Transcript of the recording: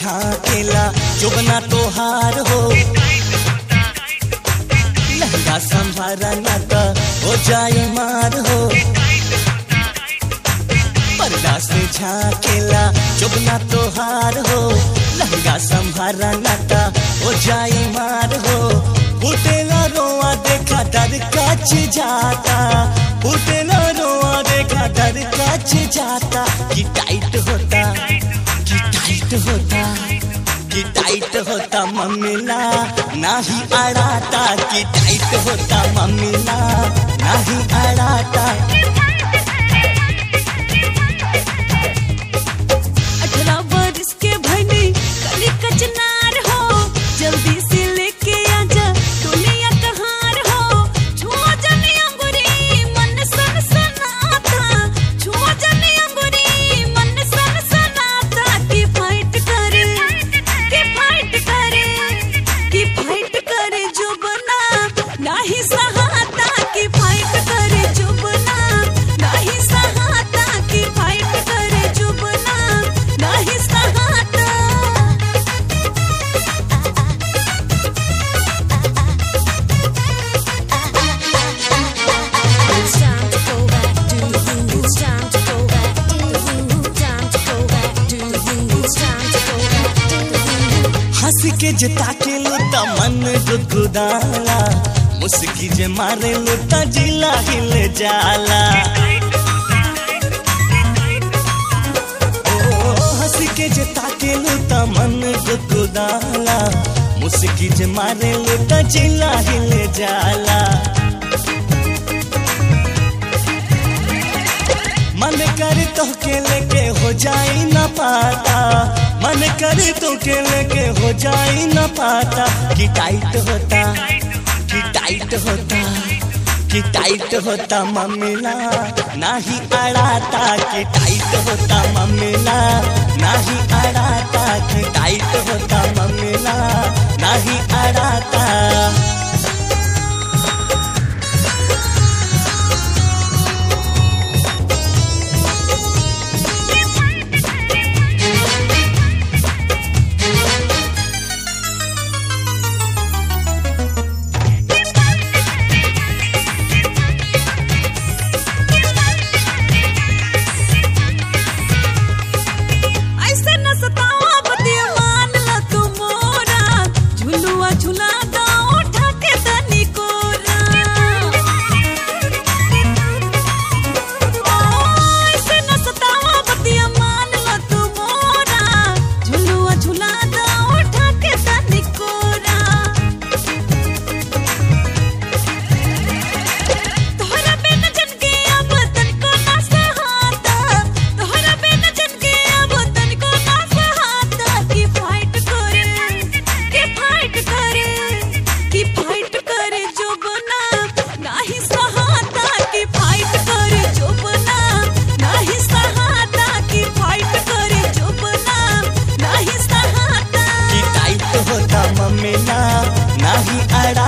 झाकेला जुबना तोहार हो लहंगा संभारा ना तो हो जाए मार हो पर्दा से झाकेला जुबना तोहार हो लहंगा संभारा ना तो हो जाए मार हो फुटेला रोआ देखा डर कच जाता फुटेला रोआ देखा डर कच जाता कि टाइट होता कि टाइट होता कि टाइट होता मम्मीला नाही अड़ाता कि टाइट होता मम्मीला नाही अड़ाता अठारह बरस के भनी कली कचनार हो जल्दी से लेके आजा दुनिया कहार हो छुआ जनी अंगुरी मन सन सनाता छुआ जनी अंगुरी मन सन सनाता की फाइट करे की फाइट करे की फाइट करे जो बना नाही सहाता की फाइट करे जो बना नाही सहाता की फाइट करे जो बना नाही सहाता It's time to go back, do the thing. It's time to go back, do the thing. Time to go back, do the thing. It's time to go back, do the thing. हंस के जे ताके लो त मन गुदगुदाला मुस्की जे मारे लो त जिला हिल जाला ओ हंस के जे ताके लो त मन गुदगुदाला मुस्की जे मारे लो त जिला हिल जाला मन कर तो के लेके हो जाई न पाता मन कर तो के लेके हो जाई न पाता कि टाइट होता कि टाइट होता कि टाइट होता मम्मीला नाही अड़ाता कि टाइट होता मम्मीला नाही अड़ाता कि टाइट होता मम्मीला नाही अड़ाता ऐसे न सतावा बतिया मान ला तू मोरा झुलुआ झुला दा उठा के तनी कोरा ओ, ऐसे न सतावा बतिया मान ला तू मोरा झुलुआ झुला दा उठा के तनी कोरा तोहरा बिन जन के अब तनको ना सहाता तोहरा बिन जन के अब तनको ना सहाता की फाइट करे की फाइट करे की फाइट करे जो बना नाही सहाता की फाइट करे जो बना नाही सहाता की फाइट करे जो बना नाही सहाता कि टाइट होता मम्मीला नाही अड़ा